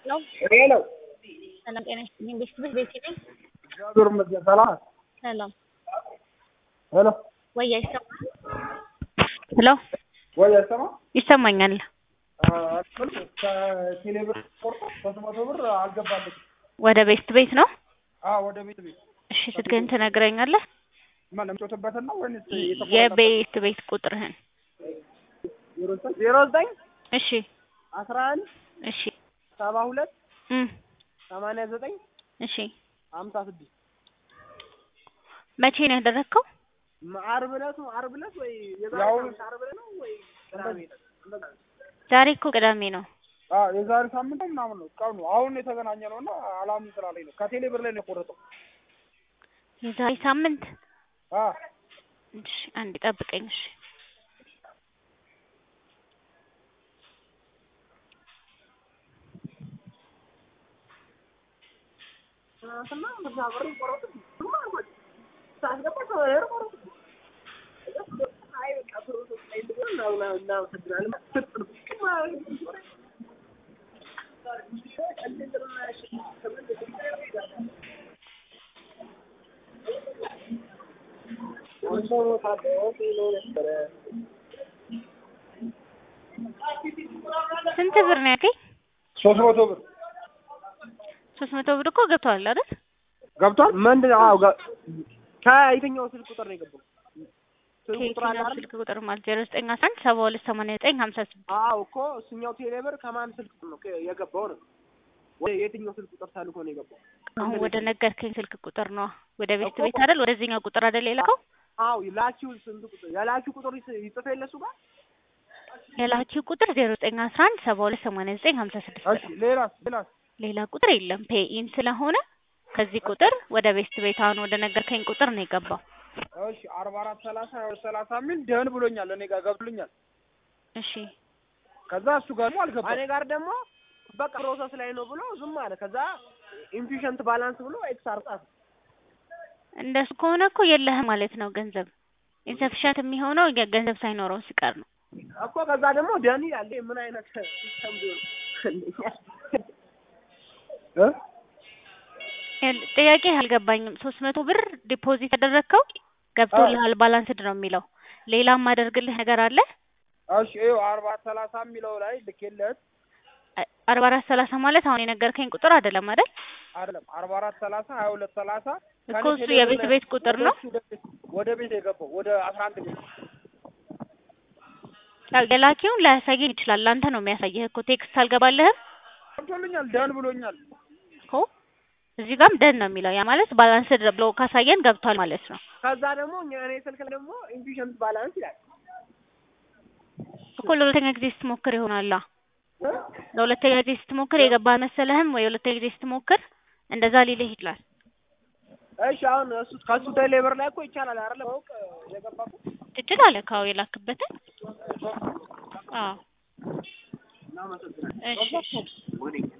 ነው። ሄሎ ሰላም ጤና ይስጥልኝ። ቤት ቤት ቤት ነኝ። እግዚአብሔር ይመስገን ሰላም ነህ? ሰላም ሄሎ ወይ አይሰማም? ሄሎ ወይ አይሰማም? ይሰማኛል። ከቴሌ ብር ቆርጦ ሶስት መቶ ብር አልገባለችም። ወደ ቤት ቤት ነው። አዎ ወደ ቤት ቤት እሺ ስልክህን ትነግረኛለህ? ማን ለምጮትበትን ነው ወይንስ የተቆረጠበት? የቤት ቤት ቁጥርህን። ዜሮ ዘጠኝ እሺ አስራ አንድ እሺ ሰባ ሁለት እም ሰማንያ ዘጠኝ እሺ ሀምሳ ስድስት መቼ ነው ያደረግከው? ዓርብ ዕለት ነው። ዓርብ ዕለት ወይ የዛሬ ሳምንት ዓርብ ዕለት ነው ወይ ቅዳሜ ዕለት? ዛሬ እኮ ቅዳሜ ነው። አዎ የዛሬ ሳምንት ነው ምናምን ነው ቀኑ። አሁን የተገናኘ ነው እና አላምን ስላለኝ ነው። ከቴሌ ብር ላይ ነው የቆረጠው። የዛሬ ሳምንት አዎ እሺ አንድ ጠብቀኝ። እሺ ስንት ብር ነው ያልከኝ? ሶስት መቶ ብር ሶስት መቶ ብር እኮ ገብቷል አይደል? ገብቷል። ምንድን አዎ ገ- ከየትኛው ስልክ ቁጥር ነው የገባው? ስልክ ቁጥር አለ ከየትኛው አይደል? ስልክ ቁጥር ማለት ዜሮ ዘጠኝ አስራ አንድ ሰባ ሁለት ሰማንያ ዘጠኝ ሀምሳ ስድስት አዎ እኮ እሱኛው ቴሌብር ከማን ስልክ ቁጥር ነው ከ- የገባው ነው? ወደ የትኛው ስልክ ቁጥር ተልኮ ነው የገባው? አሁን ወደ ነገርከኝ ስልክ ቁጥር ነው ወደ ቤት ቤት አይደል? ወደዚህኛው ቁጥር አይደል የላከው? አዎ ላኪው ስንት ቁጥር የላኪው ቁጥር ይጽ- ይጽፍ የለ እሱ ጋር? የላኪው ቁጥር ዜሮ ዘጠኝ አስራ አንድ ሰባ ሁለት ሰማንያ ዘጠኝ ሀምሳ ስድስት እሺ ሌላስ ሌላስ? ሌላ ቁጥር የለም። ፔኢን ስለሆነ ከዚህ ቁጥር ወደ ቤት ቤት አሁን ወደ ነገርከኝ ቁጥር ነው የገባው። እሺ አርባ አራት ሰላሳ ሰላሳ ሚል ደህን ብሎኛል። እኔ ጋር ገብቶልኛል። እሺ ከዛ እሱ ጋር ደግሞ አልገባም። እኔ ጋር ደግሞ በቃ ፕሮሰስ ላይ ነው ብሎ ዝም አለ። ከዛ ኢንፊሽንት ባላንስ ብሎ ኤክስ አርጻፍ እንደሱ ከሆነ እኮ የለህም ማለት ነው ገንዘብ ኢንሰፊሻንት የሚሆነው ገንዘብ ሳይኖረው ሲቀር ነው። እኮ ከዛ ደግሞ ደህን ይላል። ይሄ ምን አይነት ሲስተም ቢሆን እ ይኸውልህ፣ ጥያቄ አልገባኝም። ሶስት መቶ ብር ዲፖዚት ያደረግከው ገብቶልሃል ባላንስድ ነው የሚለው። ሌላ ማደርግልህ ነገር አለ? እሺ ይኸው አርባ ሰላሳ የሚለው ላይ ልኬለት አ- አርባ አራት ሰላሳ ማለት አሁን የነገርከኝ ቁጥር አይደለም አይደል? አይደለም አርባ አራት ሰላሳ ሀያ ሁለት ሰላሳ እኮ እሱ የቤት ቤት ቁጥር ነው። ወደ ቤት የገባው ወደ አስራ አንድ ቤት ያው የላኪውን ላያሳየኝ ይችላል። ለአንተ ነው የሚያሳየህ እኮ ቴክስት አልገባልህም ገብቶልኛል። ደህን ብሎኛል። እኮ እዚህ ጋርም ደን ነው የሚለው። ያ ማለት ባላንስድ ብሎ ካሳየን ገብቷል ማለት ነው ከዛ ደግሞ እኛ እኔ ስልክ ላይ ደግሞ ኢንፊሽንት ባላንስ ይላል። እኮ ለሁለተኛ ጊዜ ስትሞክር ይሆናላ። ለሁለተኛ ጊዜ ስትሞክር የገባ መሰለህም ወይ ሁለተኛ ጊዜ ስትሞክር እንደዛ ሊልህ ይችላል። እሺ አሁን እሱ ከሱ ቴሌብር ላይ እኮ ይቻላል አይደለ? ማወቅ የገባኩ ትችላለህ ካው የላክበትን አዎ እሺ እሺ